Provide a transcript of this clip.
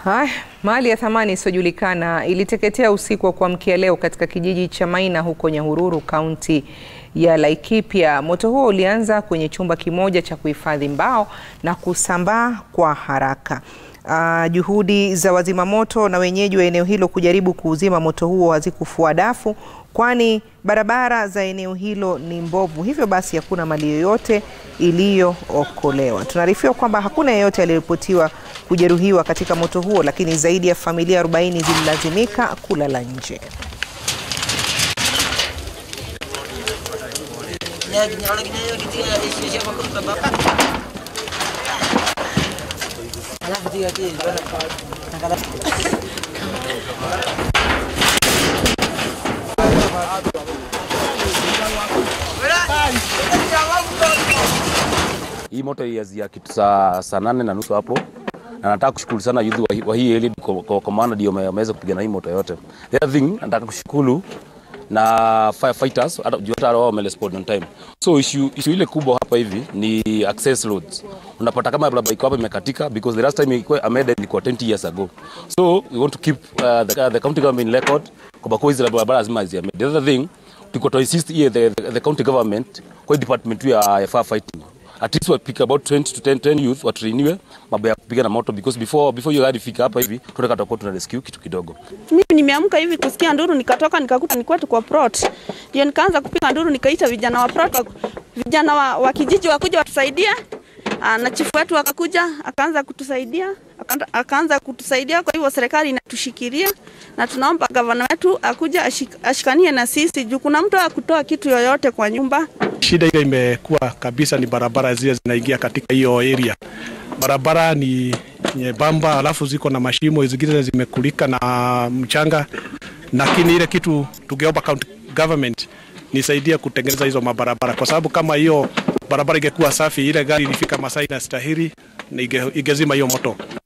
Haya, mali ya thamani isiyojulikana iliteketea usiku wa kuamkia leo katika kijiji cha Maina huko Nyahururu, kaunti ya Laikipia. Moto huo ulianza kwenye chumba kimoja cha kuhifadhi mbao na kusambaa kwa haraka. Uh, juhudi za wazima moto na wenyeji wa eneo hilo kujaribu kuuzima moto huo hazikufua dafu, kwani barabara za eneo hilo ni mbovu, hivyo basi hakuna mali yoyote iliyookolewa. Tunaarifiwa kwamba hakuna yeyote aliyeripotiwa kujeruhiwa katika moto huo, lakini zaidi ya familia 40 zililazimika kulala nje. Hii moto ilianzia kitu saa saa nane na nusu hapo, na nataka kushukuru sana youth wa, hii- wa hii area kwa, kwa, kwa maana ndio wame- wameweza kupigana hii moto yote. The other thing nataka kushukuru na firefighters hata juu hata wao wamerespond on time. So issue, issue ile kubwa hapa hivi ni access roads. Unapata kama barabara iko hapa imekatika because the last time ilikuwa amended ilikuwa 20 years ago. So we want to keep uh, the, the county government in record kwa kuwa hizi barabara lazima ziame. The other thing tuko to insist here the, the, the county government kwa hii department ya, ya firefighting at least we pick about 20 to 10, 10 youth watrainiwe mambo ya kupiga na moto because before before you hadi fika hapa hivi tunataka tutakuwa tuna rescue kitu kidogo. Mimi nimeamka hivi kusikia nduru, nikatoka nikakuta nilikuwa tuko plot, ndio nikaanza kupiga nduru, nikaita vijana wa plot, wa- vijana wa, wa kijiji wakuja watusaidie. Aa, na chifu wetu akakuja akaanza kutusaidia akaanza- akaanza kutusaidia. Kwa hivyo serikali inatushikilia na tunaomba gavana wetu akuja ashik, ashikanie na sisi juu kuna mtu akutoa kitu yoyote kwa nyumba. Shida ile imekuwa kabisa ni barabara zile zinaingia katika hiyo area. Barabara ni nyembamba, alafu ziko na mashimo, zingine zimekulika na mchanga, lakini ile kitu tungeomba county government nisaidia kutengeneza hizo mabarabara, kwa sababu kama hiyo barabara ingekuwa safi, ile gari ilifika masaa inastahili na inge- ingezima hiyo moto.